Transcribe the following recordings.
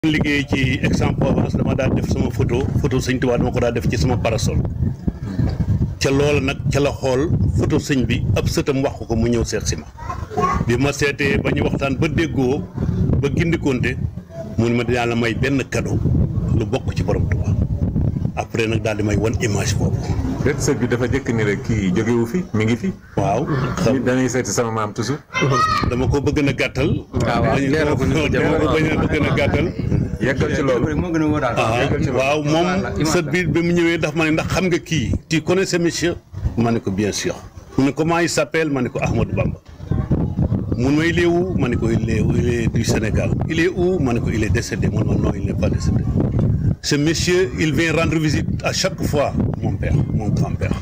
liggéey ci Aix-en-Provence dama daal def sama photo photo sëñ Tuubaa dama ko daal def ci sama parasol ca loola nag ca la xool photo sëñ bi ab sëtam wax ko mu ñëw seet si ma bi ma seetee ba ñu waxtaan ba déggoo ba gindikonte mu ne ma dinaa la may benn cadeau lu bokk ci borom Tuubaa après nag daal di may wan image boobu. déet sët bi dafa jëkk ni rek kii jógewu fi mi ngi fi. waaw. nit dañuy seeti sama maam toujours. dama ko bëgg na gàttal. waaw waaw leeral ko ni ko dama ko bañ a bëgg na gàttal. yeggal ci loolu. moo gën a wóoraal. ah waaw moom sët bi bi mu ñëwee ndax ma ne ndax xam nga kii. tu connais ce monsieur. ma ne ko bien sûr. mu ne comment il s'appelle ma ne ko Ahmadou Bamba. mun ma il est où ma ne ko il est il est du Sénégal. il est où ma ne ko il est décédé mun ma non il n'est pas décédé. ce monsieur il vient rendre visite à chaque fois mon père mon grand-père.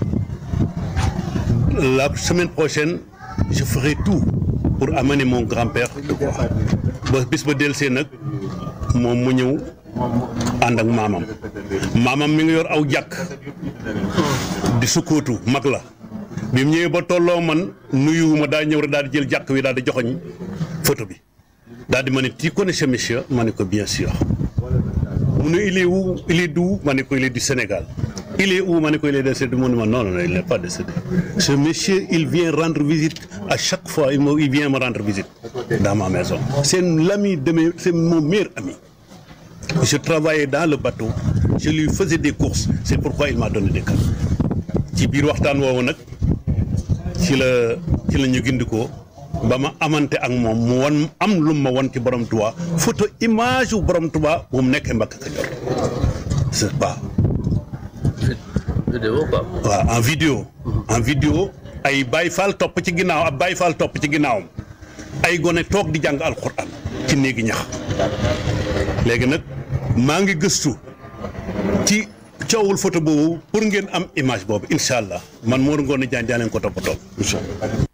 la semaine prochaine je ferai tout pour amener mon grand-père de quoi ba bis ba dellusee nag moom mu ñëw ànd ak maamam maamam mi ngi yor aw jàkk di sukkootu mag la bi mu ñëwee ba tolloo man nuyuwuma daa ñëw rek daal di jël jàkk wi daal di joxoñ photo bi daal di ma ne tu connais ce monsieur ma ne ko bien sûr mu ne il est où il est d'où ma ne ko il est du Sénégal il est où ma ne ko il est décédé mu ne ma non non il n'est pas décédé ce monsieur il vient rendre visite à chaque fois il me il vient me rendre visite dans ma maison c'est l'ami de mes c'est mon meilleur ami je travaillais dans le bateau je lui faisais des courses c'est pourquoi il m'a donné des cadeaux ci biir waxtaan woowu nag ci la ci la ñu gindikoo ba ma amante ak moom mu wan am lu ma wan ci borom Tuubaa photo image wu borom Tuubaa bu mu nekkee Mbàkke Kajoor c'est pas vidéo quoi. waaw en vidéo en vidéo ay Baay Faal topp ci ginnaaw ab Baay Faal topp ci ginnaawam ay gone toog di jàng alxuraan ci néegi ñax léegi nag maa ngi gëstu ci coowul photo boobu pour ngeen am image boobu incha allah man Mor Ngoone Diagne daa leen ko toppatoo incha allah